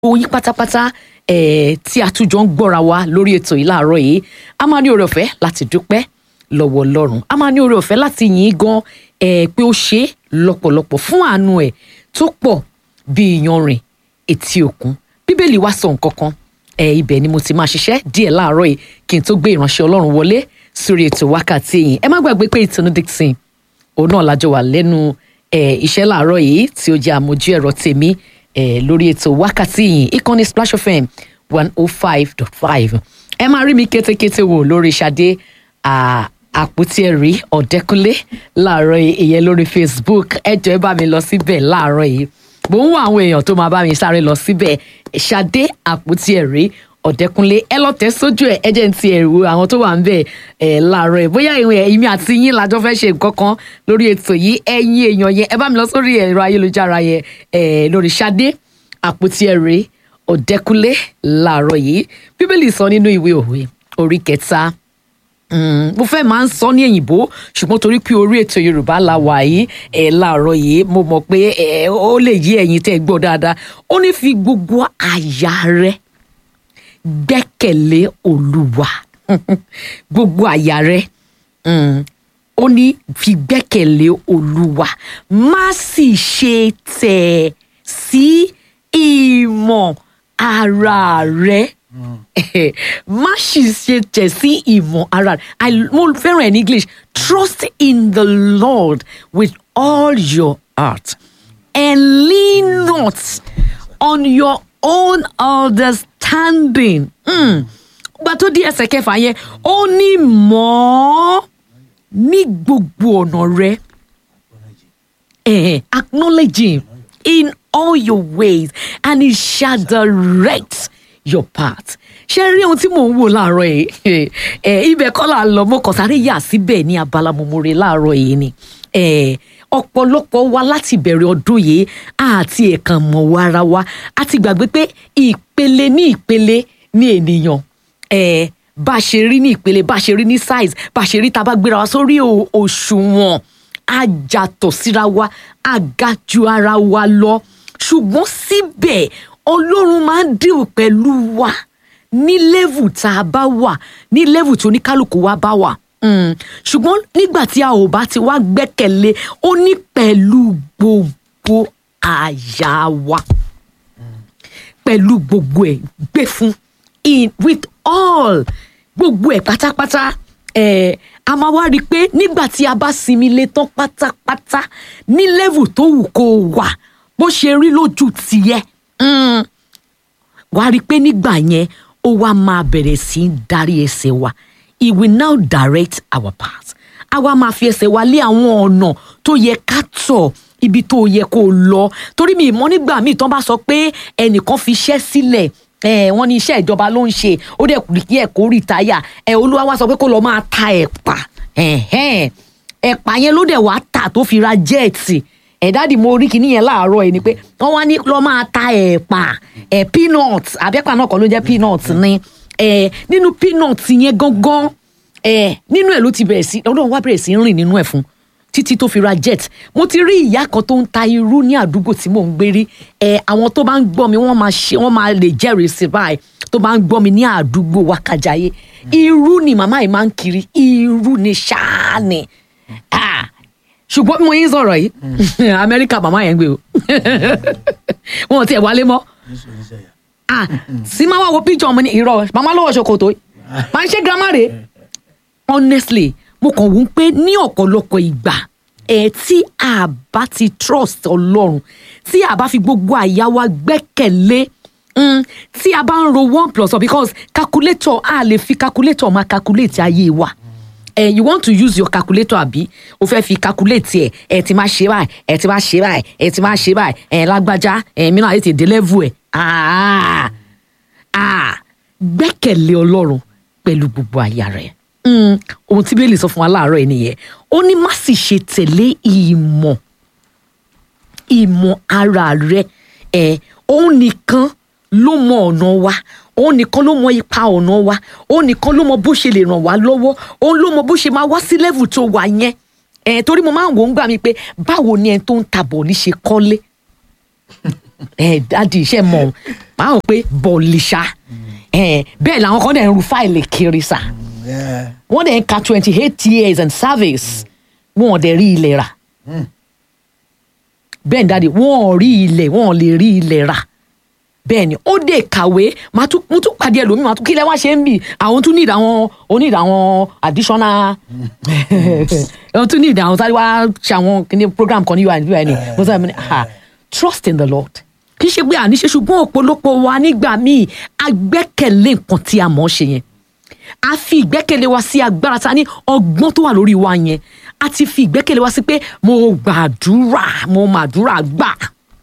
oyin pátápátá eh, tí a tún jọ ń gbọ́ra wa lórí ètò yìí láàárọ̀ yìí a máa ní oore ọ̀fẹ́ láti dúpẹ́ lọ́wọ́ ọlọ́run a máa ní oore ọ̀fẹ́ láti yìn ín gan eh, pé ó ṣe é lọ́pọ̀lọpọ̀ fún àánú ẹ̀ tó pọ̀ bí iyanrìn etí òkun bíbélì wá sọ nǹkan kan eh, ibẹ̀ ni mo ti máa ṣiṣẹ́ díẹ̀ láàárọ̀ yìí kí n tó gbé ìránṣẹ́ ọlọ́run wọlé sórí ètò wákàtí yìí ẹ má gbàgbé pé ìtùnú dixon òun náà lájọ wà lẹ́nu eh, iṣẹ́ láàárọ̀ yìí tí ó jẹ́ àmójú ẹ̀rọ tèmi eh, lórí ètò wákàtí yìí ìkànnì splash fm one oh five dot five ẹ máa rí mi kétékété wò lórí Ṣadé ah, àpótí ẹ̀rí ọ̀dẹ́kúnlé láàárọ̀ yìí ìyẹn lórí facebook ẹ jọ̀ọ́ ẹ bá mi lọ síbẹ̀ láàárọ̀ yìí mò ń wá àwọn èèyàn tó máa bá mi sáré lọ síbẹ̀ Ṣadé àpótí ẹ̀rí ọ̀dẹ́kúnlé ẹ lọ tẹ̀ sójú ẹ̀ ẹ jẹ́ ń ti ẹ̀rù àwọn tó wà ń bẹ̀ ẹ̀ láàárọ̀ ẹ̀ bóyá ìwé ẹ̀mí àti yín lájọ fẹ́ ṣe nǹkan kan lórí ètò yìí ẹ̀yin èèyàn yẹn ẹ bá mi lọ sórí ẹ̀rọ ayélujára yẹn ẹ̀ lórí Ṣadé àpótí ẹ̀rí ọ̀dẹ́kúnlé láàárọ̀ yìí bíbélì sọ nínú ìwé òwe orí kẹta Mm, mo fẹ́ máa ń sọ ní èyìnbó ṣùgbọ́n torí pé orí ètò yorùbá la wà yìí ẹ̀ láàárọ̀ yìí mo mọ̀ pé ẹ̀ ó lè yí ẹ̀yin tẹ́ ẹ gbọ́ dáadáa ó ní fi gbogbo àyà rẹ gbẹ́kẹ̀lé olúwa gbogbo àyà rẹ mm, ó ní fi gbẹ́kẹ̀lé olúwa má sì ṣe tẹ̀ sí ìmọ̀ ara rẹ má sì ṣe tẹ̀ sí ìmọ̀ ara rẹ̀ I mo fẹ́ràn ẹ̀ ní English trust in the Lord with all your heart and lean not on your own understanding. Mm. gba tó di ẹsẹ̀ kẹfà yẹn ó ní mọ̀ ọ́ ní gbogbo ọ̀nà rẹ eh, acknowledge him in all your ways and he shall direct your path ṣe rí ohun tí mò ń wò láàárọ̀ yìí ẹ ibẹ̀ kọ́ là ń lọ mo kàn sáré yà síbẹ̀ ní abala mòmòrè láàárọ̀ yìí ni ẹ ọ̀pọ̀lọpọ̀ wa láti bẹ̀rẹ̀ ọdún yìí àti ẹ̀kan mọ̀ wá ara wa a ti gbàgbé pé ìpele ní ìpele ní ènìyàn ẹ bá a ṣe rí ní ìpele bá a ṣe rí ní size bá a ṣe rí tá a bá gbéra wa sórí òṣùwọ̀n a jàtọ̀ síra wa a ga ju ara wa lọ ṣùgbọ́n síbẹ̀ ọlọ́run máa ń dìrò pẹ̀lú wa ní level tá a bá wà ní level tí oníkálukú wa bá wà mm. ṣùgbọ́n nígbà tí a ò bá ti wá gbẹ́kẹ̀lé ó ní pẹ̀lú gbogbo àyà wa pẹ̀lú gbogbo ẹ̀ gbé fún in with all gbogbo ẹ̀ pátápátá ẹ̀ a máa wá rí i pé nígbà tí a bá sinmi lé tán pátápátá ní level tó wù kó wà bó ṣe rí lójú tiẹ̀ mm. wàá rí i pé nígbà yẹn ó wá máa bẹ̀rẹ̀ sí í darí ẹsẹ̀ wa he will now direct our path a wá máa fi ẹsẹ̀ wa lé àwọn ọ̀nà tó yẹ ká tọ̀ ibi tó yẹ kó lọ torí mi ìmọ̀ nígbà míì tán bá sọ pé ẹnìkan fi iṣẹ́ sílẹ̀ ẹ wọ́n ní iṣẹ́ ìjọba ló ń ṣe ó dẹ̀ kù kí ẹ̀ kó rìtáyà ẹ olúwa wá sọ pé kó lọ máa ta ẹ̀pà ẹ̀pà yẹn ló dẹ̀ wá tà tó fi ra jẹ́ẹ̀tì ẹ̀dáàdì mo rí kinní yẹn láàárọ̀ ẹ̀ ni pé wọ́n wá ní lọ́ máa ta ẹ̀pà ẹ̀ peanut àbẹ́pà náà kọ́ ló jẹ́ peanut ni ẹ̀ nínú peanut yẹn gangan ẹ̀ nínú ẹ̀ ló ti bẹ̀rẹ̀ sí ọlọ́run wá bẹ̀rẹ̀ sí rìn nínú ẹ̀ fún títí tó fi ra jet mo ti rí ìyá kan tó ń ta irú ní àdúgbò tí mò ń gbé rí ẹ̀ àwọn tó bá ń gbọ́ mi wọ́n máa ṣe wọ́n máa lè jẹ́rìí sí báyìí tó bá ń gbọ́ mi ní àdúgbò wákàjáyé irú ni màmá yìí máa ń kiri irú ni ṣáá ni ṣùgbọ́n bí mo yín sọ̀rọ̀ yìí amẹ́ríkà màmá yẹn ń gbé o wọn ò tiẹ̀ wálé mọ́ sí máa wá wo píjọ ọmọ ní irọ́ màmá lọ́wọ́ ṣòkòtò máa ń ṣe girama rè honestly mo kàn wọ́n pé ní ọ̀pọ̀lọpọ̀ ìgbà ẹ̀ tí a bá ti trust ọlọ́run tí a bá fi gbogbo àyà wa gbẹ́kẹ̀lé tí a bá ń ro one plus one because calculator a lè fi calculator máa calculate ayé wa ẹ you want to use your calculator àbí o fẹ́ fi calculate ẹ ẹ ti máa ṣe báyìí ẹ ti máa ṣe báyìí ẹ ti máa ṣe báyìí ẹ lágbájá ẹ mìíràn àti èdè level ẹ gbẹ́kẹ̀lé ọlọ́run pẹ̀lú gbogbo àyà rẹ̀ ohun tí bíbélì sọ fún wa láàárọ̀ ẹ nìyẹn ó ní má sì ṣe tẹ̀lé ìmọ̀ ìmọ̀ ara rẹ ẹ òun nìkan ló mọ ọ̀nà wa òun nìkan ló mọ ipa ọ̀nà wa òun nìkan ló mọ bó ṣe lè ràn wá lọ́wọ́ òun ló mọ bó ṣe máa wá sí level tó wà yẹn ẹ torí mo máa ń wò ó ń gbà mí pé báwo ni ẹni tó ń ta bọ̀ọ̀lì ṣe kọ́lé ẹ dádì iṣẹ́ mọ̀ máa ń pé bọ̀lìṣà ẹ bẹ́ẹ̀ làwọn kan dẹ̀ ń ru fáìlì kiri sà Yeah. wọ́n dẹ̀ ń ka twenty eight years and service wọn ò dẹ̀ rí ilẹ̀ rà bẹ́ẹ̀ ni dáàdi wọn ò rí ilẹ̀ wọn ò lè rí ilẹ̀ rà bẹ́ẹ̀ ni ó dé kàwé máa tún mo tún pàdé ẹlòmíì máa tún kílẹ̀ wá ṣe ń bì àwọn tún ní ìdáwọn onídàá àwọn additional àwọn tún ní ìdáwọn sáré wá ṣe àwọn kíní program kan ní ui ní ui ní mo sọ ní ah trust in the lord kì í ṣe pé àníṣe ṣùgbọ́n ọ̀pọ̀lọpọ̀ wa nígbà míì agbẹ́kẹ̀lé nǹkan tí a mọ̀ ọ́ ṣe yẹn a fi ìgbẹ́kẹ̀lé wa sí agbára ta ní ọgbọ́n tó wà lórí wa yẹn a ti fi ìgbẹ́kẹ̀lé wa sí pé mo gbàdúrà mo màdúrà gbà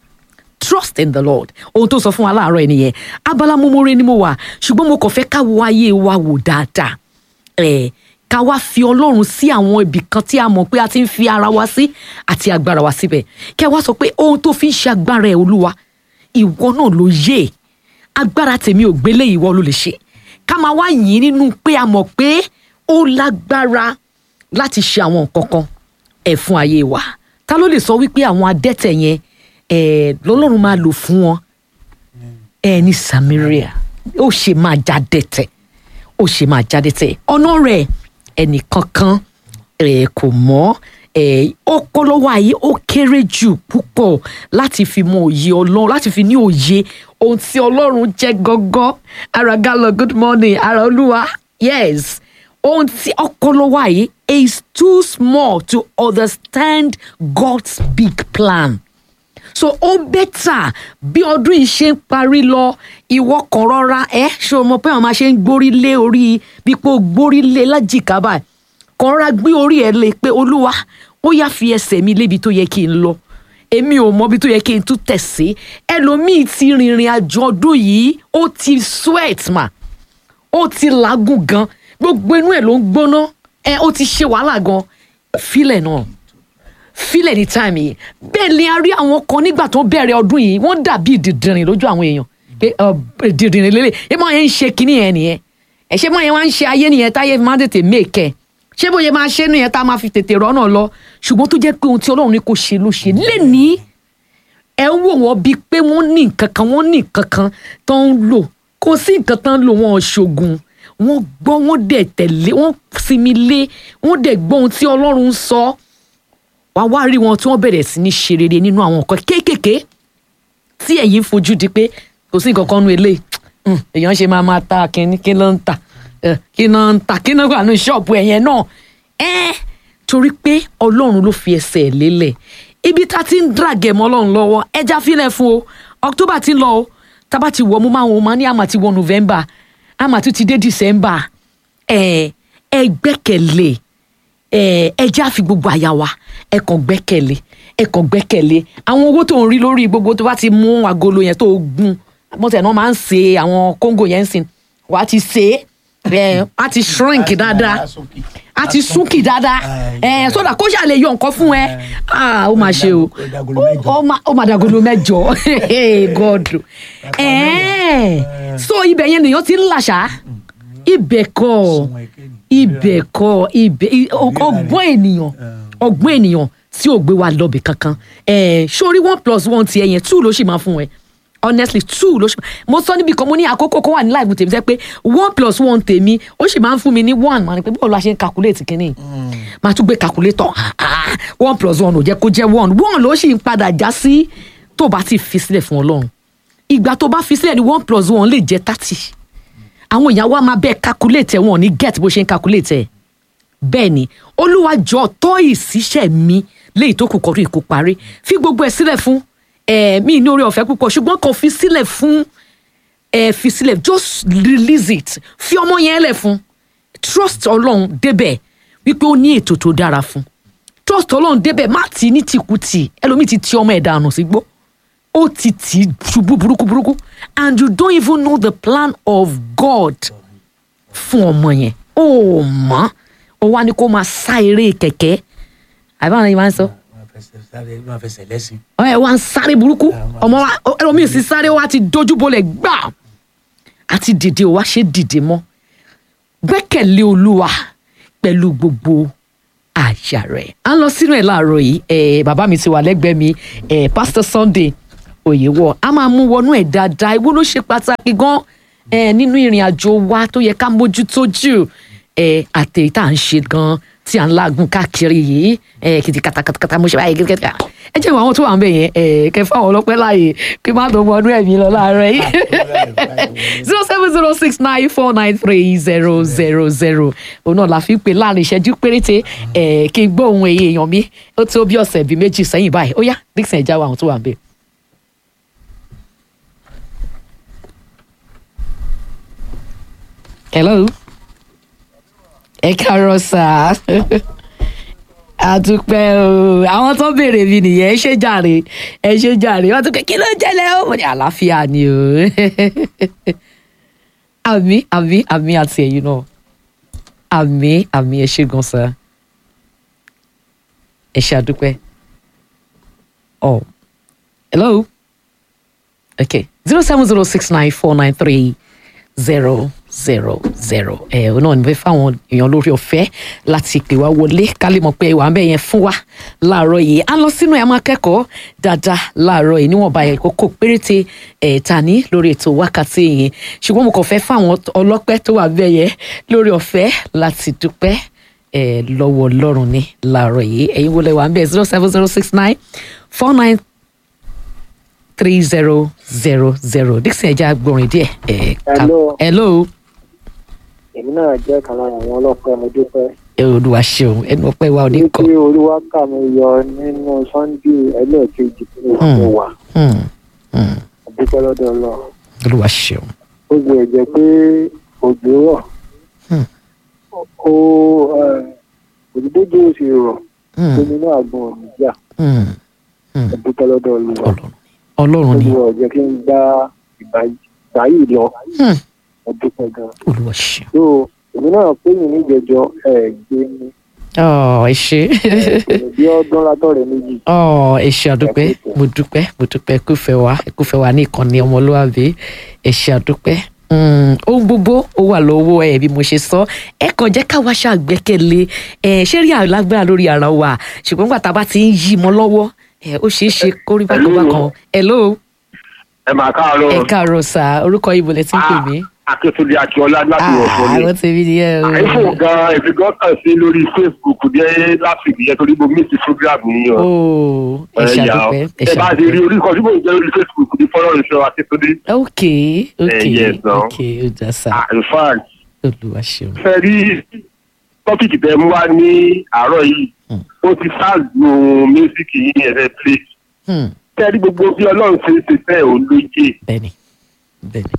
trust in the lord ohun tó sọ fún wa láàárọ̀ ẹ̀ nìyẹn abala mumure ni mo wà ṣùgbọ́n mo kàn fẹ́ ká wo ayé wa wò dáadáa ẹ̀ ká wá fi ọlọ́run sí àwọn ibì kan tí a mọ̀ pé a ti ń fi ara wa sí àti agbára wa síbẹ̀ kí a wá sọ pé ohun tó fi ń ṣe agbára ẹ̀ olúwa ìwọ náà ló yé agbára tèmi ò gbélé ìwọ ló lè ṣe ká máa wá yìn nínú pé a mọ̀ pé ó lágbára láti ṣe àwọn nǹkan kan ẹ̀ fún ayé wa ta ló lè sọ wípé àwọn adẹ́tẹ̀ yẹn ẹ̀ lọ́lọ́run máa lò fún wọn ẹ̀ ní Samaria ó ṣe máa jáde tẹ̀ ó ṣe máa jáde tẹ̀ ọ̀nà rẹ̀ ẹnìkankan ẹ̀ kò mọ̀ ẹ̀ ó kọ́ lọ́wọ́ ayé ó kéré jù púpọ̀ láti fi mọ òye ọlọ́run láti fi ní òye ohun tí ọlọ́run jẹ́ gọ́gọ́ ara gálọ̀ good morning ara olúwa yes ohun tí ọkọ lọ́wọ́ ayé is too small to understand God's big plan so ó bẹ́tà bí ọdún yìí ṣe ń parí lọ ìwọ kan rọra ẹ ṣé o mọ pé àwọn máa ṣe ń gbórí lé orí bí pé o gbórí lé lájìká báyìí kan rọra gbé orí ẹ lé pé olúwa ó yá fi ẹsẹ̀ mi lébi tó yẹ kí n lọ èmi ò mọbi tó yẹ kí n tún tẹ̀ sí ẹlòmíì ti rìnrìn àjò ọdún yìí ó ti sweat mà ó ti làágùn gan gbogbo inú ẹ̀ ló ń gbóná ẹ ó ti ṣe wàhálà gan fílẹ̀ náà fílẹ̀ ní táìmì yìí bẹ́ẹ̀ ni a rí àwọn kan nígbà tó bẹ̀rẹ̀ ọdún yìí wọ́n dàbí dìdìrìn lójú àwọn èèyàn pé dìdìrìn lélẹ̀ ẹ máa yẹn ń ṣe kinní yẹn nìyẹn ẹ ṣe máa yẹn wá ń ṣe ayé nìyẹn táyé máa ń tètè mèkẹ́ ṣé bóyá máa ṣe nìyẹn tá a máa fi tètè rọ́nà lọ ṣùgbọ́n tó jẹ́ pé ohun tí ọlọ́run ní kò ṣe ló ṣe lẹ́nìí ẹ ń wò wọ́n bíi pé wọ́n ní nǹkan kan wọ́n ní nǹkan kan tó ń lò kò sí nǹkan tán ń lò wọ́n ṣoògùn wọ́n gbọ́ wọ́n dẹ̀ tẹ̀lé wọ́n sinmi lé wọ́n dẹ̀ gbọ́ ohun tí ọlọ́run ń sọ wá wá rí wọn tí wọ́n bẹ̀rẹ̀ sí ní ṣe rere nínú àwọn nǹkan kéékèèké tí ẹ̀yin fojú di pé kò sí nǹkan kan nu eléyìí èèyàn ṣe máa máa ta kíní kí ló ń tà kí ló ń tà kí ló ń wà ní ṣọ́ọ̀bù ẹ̀yẹn náà ẹ́ torí pé ọlọ́run ló fi ẹsẹ̀ lélẹ̀ ibi tá a ti ń dragẹ̀ mọ́ ọlọ́run lọ́wọ́ ẹja fílẹ̀ fún o october ti ń lọ o tábà ti wọ̀ mo máa wọ̀ máa ní àmà ti wọ̀ november àmà tún ti dé december ẹ ẹ gbẹ́kẹ̀lé ẹ ẹ já fi gbogbo àyà wa ẹ kàn gbẹ́kẹ̀lé ẹ kàn gbẹ́kẹ̀lé àwọn owó tó ń rí lórí gbogbo tó bá ti mú agolo yẹn tó gún mọ́tẹ̀ náà máa ń ṣe àwọn kóńgò yẹn ń sìn wàá ti ṣe é ẹ á ti shrink dáadáa a ti súnkì dáadáa ẹ sódà kó ṣàlè yọ nǹkan fún ẹ ó máa ṣe o ó máa dàgolo mẹ́jọ god so ibẹ̀ yẹn nìyẹn ti ń làṣà ibẹ̀ kọ́ ibẹ̀ kọ́ ibẹ̀ ọgbọ́n ènìyàn ọgbọ́n ènìyàn tí ò gbé wa lọ́bì kankan sórí one plus one ti ẹ̀yẹn two ló sì máa fún ẹ honestly two ló ṣe mo sọ níbi kan mo ní àkókò kan wà ní láìpẹ́ tèmi sẹ́ pé one plus one tèmi ó sì máa ń fún mi ní one màá ní pé bọ́ọ̀lù a ṣe ń calculate kínní máa tún gbé calculator one plus one ò jẹ́ kó jẹ́ one one ló sì ń padà já sí tó bá ti fi sílẹ̀ fún ọlọ́run ìgbà tó bá fi sílẹ̀ ní one plus one lè jẹ́ thirty àwọn èèyàn wa máa bẹ́ẹ̀ calculate ẹ̀ wọn ò ní get bó ṣe ń calculate ẹ̀ bẹ́ẹ̀ ni olúwa jọ tọ́ ìṣiṣẹ́ mi léyìí tó kù kọ́rí ìkó parí fi gbogbo ẹ̀ sílẹ̀ fún mi ní orí ọ̀fẹ́ púpọ̀ ṣùgbọ́n kàn fi sílẹ̀ fún ẹ fi sílẹ̀ just release it fi ọmọ yẹn lẹ̀ fún trust ọlọ́run débẹ̀ wípé ó ní ètò tó dára fún trust ọlọ́run débẹ̀ má tì í ní tìkùtì ẹlòmíì ti ti ọmọ ẹ̀ dànù sígbó ó ti tì í ṣubú burúkú burúkú and you don't even know the plan of God fún ọmọ yẹn ó mọ̀ ó wá ní kó máa sá eré kẹ̀kẹ́ àbáwọn yìí máa ń sọ máa fẹsẹ̀ lẹ́sìn. ẹ wá ń sáré burúkú ọmọ wa ẹlòmíì sì sáré wa ti dojú bolẹ̀ gbà àti dìde wa ṣe dìde mọ́ gbẹ́kẹ̀lé olúwa pẹ̀lú gbogbo àyà rẹ̀ à ń lọ sínú ẹ̀ láàárọ̀ yìí ẹ̀ bàbá mi ti wà lẹ́gbẹ̀ẹ́ mi ẹ̀ Pastor Sunday òye wọ̀ a máa mú wọnú ẹ̀ dáadáa ìwọ ló ṣe pàtàkì gan ẹ nínú ìrìn àjò wa tó yẹ ká mójútó jù ẹ àtẹ̀yí tá à ń ṣe gan tí à ń lágùn káàkiri yìí ẹ kìtì kàtàkàtà mo ṣe báyìí kìtìkìtà ẹ jẹ́ ìwọ àwọn tó wà ń bẹ̀ yẹn ẹ kẹfà àwọn ọlọ́pẹ́ láàyè kí má tó wọnú ẹ̀mí lọ láàárọ̀ yìí zero seven zero six nine four nine three zero zero zero òun náà la fi ń pè láàrin ìṣẹ́jú péréte ẹ̀ kí n gbọ́ ohun èyí èèyàn mi ó tó bí ọ̀sẹ̀ bíi méjì sẹ́yìn báyìí ó yá dixon ẹ̀já wa àwọn tó wà ń bẹ̀. hello ẹ káàárọ̀ sá àdúpẹ́ o àwọn tó béèrè mi nìyẹn ẹ ṣe jàre ẹ ṣe jàre wọn tún pé kí ló jẹlẹ ó mo ní àlàáfíà ni o àmì àmì àmì àti ẹ̀yin náà àmì àmì ẹ ṣe gan sa ẹ ṣe àdúpẹ́ oh hello okay zero seven zero six nine four nine three zero zero zero ẹ ọ náà ní fẹ́ fáwọn èèyàn lórí ọ̀fẹ́ láti pè wá wọlé ká lè mọ̀ pé ìwà ń bẹ̀ yẹn fún wa láàárọ̀ yìí à ń lọ sínú ẹ̀ máa kẹ́kọ̀ọ́ dáadáa láàárọ̀ yìí níwọ̀nba ẹ̀ kókó péréte ẹ̀ ta ní lórí ètò wákàtí yìí ṣùgbọ́n mo kàn fẹ́ fáwọn ọlọ́pẹ́ tó wà bẹ́ẹ̀ yẹn lórí ọ̀fẹ́ láti dúpẹ́ ẹ̀ lọ́wọ́ ọlọ́run ní láàárọ̀ yìí ẹ̀yin wọlé wà ń bẹ̀ zero seven zero six nine four nine three zero zero zero dixon ẹja gbọrin díẹ̀ ẹ ká Hello. hello èmi náà jẹ́ kan lára àwọn ọlọ́pẹ́ mo dúpẹ́. ẹ olúwa ṣeun ẹnu ọpẹ́ wa ò ní kọ wípé olúwa kà mí yọ nínú sunday ẹlẹ́ẹ̀kejì tí mo Hmm. mo wà Hmm, hmm, mo dúpẹ́ lọ́dọ̀ ọlọ́run. olúwa ṣeun ó gbé ẹ̀jẹ̀ pé òjò rọ̀ Hmm. ó òdìbòjò sì rọ̀ Hmm, omi náà gbọ́n òmì jà hmm, mo dúpẹ́ lọ́dọ̀ olúwa. ọlọ́run ọlọ́run ni olúwa ò jẹ́ kí n gbá ìgbà ìgbà yìí lọ Hmm, mo dúpẹ́ gan. olúwa ṣeun so èmi náà pé mi níjẹjọ ẹ gbé mi ọ ẹ ṣe bí ọdún látọ̀rẹ́ méjì. ọ ẹ ṣe àdúpẹ́ mo dúpẹ́ mo dúpẹ́ kúfẹ́ wa kúfẹ́ wa ní ìkànnì ọmọlúwàbí ẹ ṣe àdúpẹ́ Mm, ohun gbogbo ó wà lọ́wọ́ ẹ bí mo ṣe sọ ẹ kàn jẹ́ káwa ṣàgbẹ́kẹ̀lé ẹ ṣé rí àlágbára lórí ara wa ṣùgbọ́n nígbà tá a bá ti ń yí mọ́ lọ́wọ́ ẹ ó ṣeé ṣe kó rí bákan bákan hello ẹ máa káàárọ̀ ẹ káàárọ̀ sà orúkọ ibo lẹ ti ń pè mí. akíntúndé akíọlá láti ọ̀fọ̀ ni àwọn tèmi nìyẹn o. àìfò gan èmi gan kàn sí lórí facebook dé láti ìdíyẹ torí mo miss program yìí o. ooo ẹ Ẹ yà ó. ṣàdúpẹ́ ẹ ẹ bá ti rí ṣàdúpẹ́. orí kan tí mò ń jẹ́ lórí facebook ní fọ́nrán ìṣọ́ akíntúndé. ok ok yes, no. ok ó dá sà Ah, in fact olúwa ṣeun. fẹ́ rí tọ́pìkì tẹ mú wá ní àárọ̀ yìí Hmm. ó ti ṣáàzù mísíkì yìí ẹ̀rẹ́ play. Hmm, fẹ́ rí gbogbo bí ọlọ́run ṣe ń ṣe fẹ́ òun lóye bẹ́ẹ̀ni bẹ́ẹ̀ni.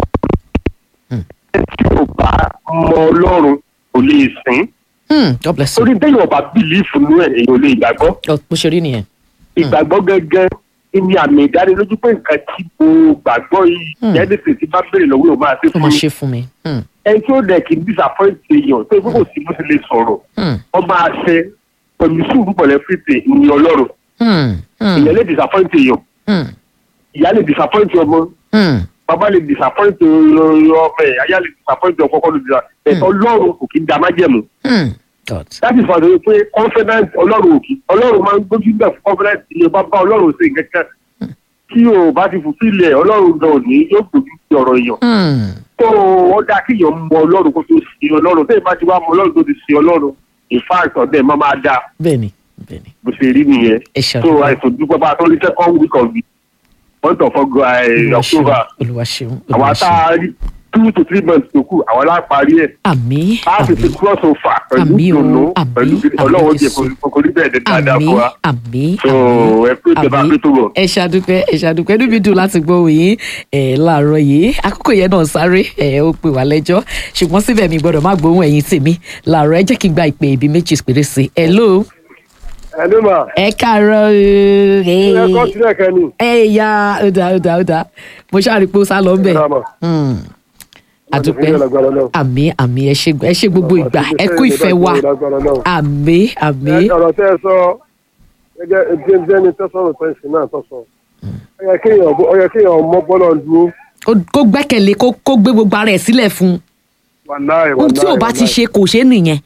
tí ò bá mọ ọlọ́run kò lè sìn. Hmm, God bless you. torí téèyàn bá bìlífù nú ẹ̀ èèyàn ò lè gbàgbọ́. Ọ, bó ṣe rí nìyẹn. ìgbàgbọ́ gẹ́gẹ́ ní àmì ìdánilójú pé nǹkan tí mo gbàgbọ́ yìí Hmm. jẹ́nìtì tí bá béèrè lọ́wọ́ yóò máa ṣe ó fún máa mi. ṣe fún mi. Hmm, ẹni tí ó dẹ̀ kì í disappoint èèyàn tó ìfowópamọ́ sí bó ti lè sọ̀rọ̀ hmm, wọ́n máa ṣe pẹ̀lú sùúrù pẹ̀lú fìtì ní ọlọ́run. hmm, hmm, ìyẹn lè disappoint èèyàn hmm, ìyá lè disappoint ọmọ hmm. bàbá lè disappoint ọmọ ẹ̀ aya lè disappoint ọkọ kọ́ lè disappoint ẹ̀ ọlọ́run kò kí ń da májẹ̀mú. Hmm, God. that is why they pé confidence ọlọ́run òkè ọlọ́run máa ń gbójú bẹ̀ fún confidence ilé bá bá ọlọ́run sí nǹkan tí o bá ti fulfill ẹ̀ ọlọ́run gan òní yóò gbójú sí ọ̀rọ̀ èèyàn Hmm, tó wọ́n dá kí èèyàn mọ ọlọ́run kó tó sí ọlọ́run tẹ́yìn bá ti wá mọ ọlọ́run tó ti sí ọlọ́run in fact ọ̀dẹ̀ máa máa dá bẹ́ẹ̀ni bẹ́ẹ̀ni. bó ṣe rí nìyẹn ẹ so ṣàdúpẹ́. àìsàn dúpẹ́ bá a tó ní second week of the month of August, eh, Olúwa ṣeun, October Olúwa ṣeun, àwọn Olúwa ata ṣeun. two to three months tó kù àwọn aláparí ẹ̀ Àmín, a sì ti àmín, cross over pẹ̀lú Àmín o, ìdùnnú àmín, pẹ̀lú àmín ọlọ́run jẹ Jésù. kò ní bẹ́ẹ̀ dé dáadáa fún àmín, wa àmín, so àmín. ẹ pé ìjọba àmín. pé tó bọ̀. ẹ ṣàdúpẹ́ ẹ ṣàdúpẹ́ níbi dùn láti gbọ́ òyìn ẹ̀ láàárọ̀ yìí àkókò yẹn náà sáré ẹ̀ ó pè wá lẹ́jọ́ ṣùgbọ́n síbẹ̀ mi gbọ́dọ̀ má gbóhùn ẹ̀yìn tèmi láàárọ̀ ẹ jẹ́ kí n gba ìpè ibi méjì péré sí i hello ẹni mà ẹ káàárọ̀ ẹ kọ́ ooo sílẹ̀ kẹ́ni. ẹ ya ó dáa ó dáa ó dáa mo ṣáà rí i pé ó sá lọ ń bẹ̀ Hmm. àdúpẹ́ àmì àmì ẹ ṣe ẹ ṣe gbogbo ìgbà ẹ kú ìfẹ́ wa àmì àmì ọ̀rọ̀ tẹ́ ẹ sọ gẹ́gẹ́ ẹgbẹ́ ẹgbẹ́ ni tẹ́sọ̀rọ̀ tẹ́sí náà tọ́sọ̀ ó yẹ kéèyàn ó yẹ kéèyàn mọ́ bọ́lọ̀ dúró Kó- kó gbẹ́kẹ̀lé kó kó gbé gbogbo ara ẹ̀ sílẹ̀ fún wàláì un tí ò bá ti ṣe kò ṣe é nìyẹn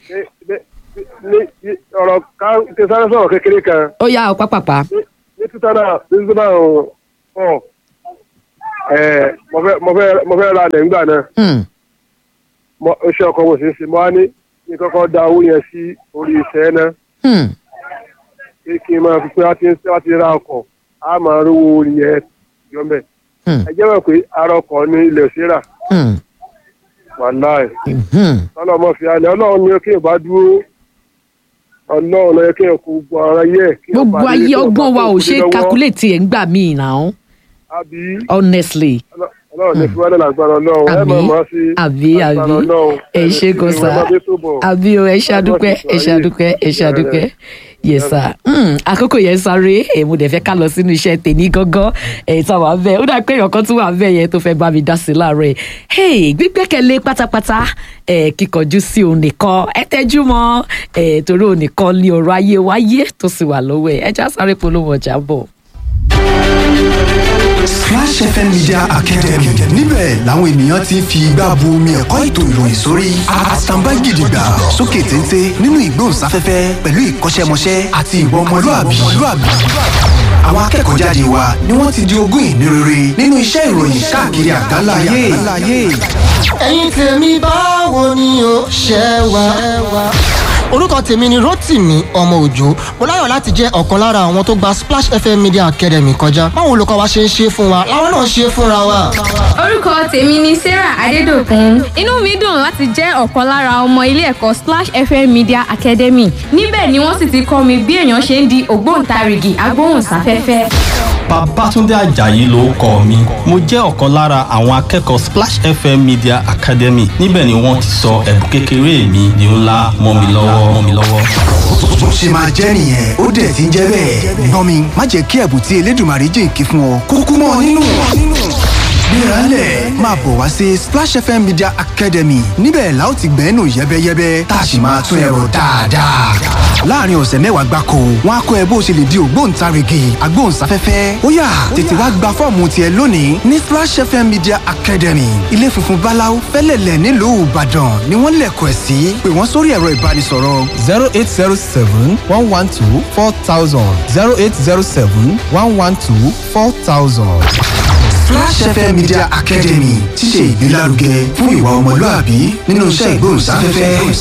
ní ọ̀rọ̀ ká tẹ sáré sọ̀rọ̀ kékeré kan ó yá ọ pápápá ní ní two thousand ní two thousand four ẹ̀ mo fẹ́ mo fẹ́ mo fẹ́ ra lẹ̀ ńgbà náà Hmm. mo iṣẹ́ ọkọ̀ mo sì ń ṣe mo wá ní kí n kọ́kọ́ da owó yẹn sí orí iṣẹ́ náà Hmm. pé kí n máa fi pé wá ti ń wá ti ra ọkọ̀ á máa rówó orí yẹn yọ̀mẹ̀. Hmm. ẹ jẹ́ mọ̀ pé ara ọkọ̀ ní ilẹ̀ òṣèrà Hmm. wàláì Hmm. tọ́lọ́ mọ̀ fi alẹ́ ọlọ́run ní kí n bá dúró ọlọ́run lọ́yẹ kí n kú gbọ́ ara yẹ. kí n gbogbo bá lè- ayé kí n bá ọgbọ́n wa kó ò kúlé ṣe é lọ́wọ́. calculate ẹ̀ ń gbà míì náà àbí honestly ọlọ́run ní fi wálé lágbára ọlọ́run ẹ Àmín. máa máa sí Àbí, lágbára àbí. Ọlọ́run. Ẹ ṣé gan Ẹni tí sir. ìwé bá dé sóbọ̀. àbí o ẹ ṣàdúpẹ́ ẹ ṣàdúpẹ́ ẹ ṣàdúpẹ́ yes sir mm, àkókò yẹn sáré ẹ mo dẹ̀ fẹ́ ká lọ sínú iṣẹ́ tèmi gangan ẹ tá wà bẹ́ẹ̀ ó dà pé èèyàn kan tún wà bẹ́ẹ̀ yẹn tó fẹ́ bá mi dá sí láàárọ̀ ẹ̀ hey gbígbẹ́kẹ̀lé pátápátá ẹ kíkọjú sí òun nìkan ẹ tẹ́jú mọ́ ẹ torí òun nìkan ní ọ̀rọ̀ ayé wáyé tó sì wà lọ́wọ́ ẹ ẹ já sáré polówó ọjà bọ̀. Splash FM Media Academy níbẹ̀ làwọn ènìyàn ti ń fi igbá bu omi ẹ̀kọ́ ètò ìròyìn sórí àtàǹbá gidigba sókè téńté nínú ìgbóhùnsáfẹ́fẹ́ pẹ̀lú ìkọ́ṣẹ́mọṣẹ́ àti ìwà ọmọlúàbí. àwọn akẹ́kọ̀ọ́ jáde wa ni wọ́n ti di ogún ìní rere nínú iṣẹ́ ìròyìn káàkiri àgbáńlá ayé. ẹ̀yin tèmi báwo ni o ṣe wá. orúkọ tèmi ni rotimi ọmọ òjò mo láyọ̀ láti jẹ́ ọ̀kan lára àwọn tó gba splash fm media academy kọjá báwo olùkọ́ wa ṣe ń ṣe fún wa làwọn náà ṣe fúnra wa. orúkọ tèmi ni sarah adédọkùn inú mi dùn láti jẹ́ ọ̀kan lára ọmọ ilé ẹ̀kọ́ splash fm media academy níbẹ̀ ni wọ́n sì ti kọ́ mi bí èèyàn ṣe ń di ògbóǹtarìgì agbóhùnsáfẹ́fẹ́. Babátúndé Àjàyí ló kọ mi. Mo jẹ́ ọ̀kan lára àwọn akẹ́kọ̀ọ́ Splash FM Media Academy. Níbẹ̀ ni wọ́n ti sọ ẹ̀bùn kékeré mi di ńlá mọ́ mi lọ́wọ́ mọ́ mi lọ́wọ́. bó ṣe máa jẹ́ nìyẹn ó dẹ̀ ti ń jẹ́ bẹ́ẹ̀. gbọ́n mi má jẹ́ kí ẹ̀bùn tí elédùnmarè jìnkí fún ọ kúkú mọ́ ọ nínú. gbéraálẹ̀ máa bọ̀ wá sí Splash FM Media Academy níbẹ̀ la ó ti gbẹ́nu yẹ́bẹ́yẹ́bẹ́ tá a sì máa tún ẹ̀rọ dáadáa. láàrin ọ̀sẹ̀ mẹ́wàá gbáko wọn á kọ́ ẹ bó ṣe lè di ògbóǹtarìgì agbóhùnsáfẹ́fẹ́ ó yá tètè wá gba fọ́ọ̀mù tiẹ̀ lónìí ní Splash FM Media Academy ilé funfun báláú fẹ́lẹ̀lẹ̀ nílùú Ìbàdàn ni wọ́n lẹ̀kọ̀ ẹ̀ sí pé wọ́n sórí ẹ̀rọ ìbánisọ̀rọ̀ zero eight zero seven one one two four thousand zero eight zero seven one one two four thousand. Flash FM Media Academy ti ṣe ìgbélárugẹ fún ìwà ọmọlúàbí nínú iṣẹ́ ìgbóhùnsáfẹ́fẹ́.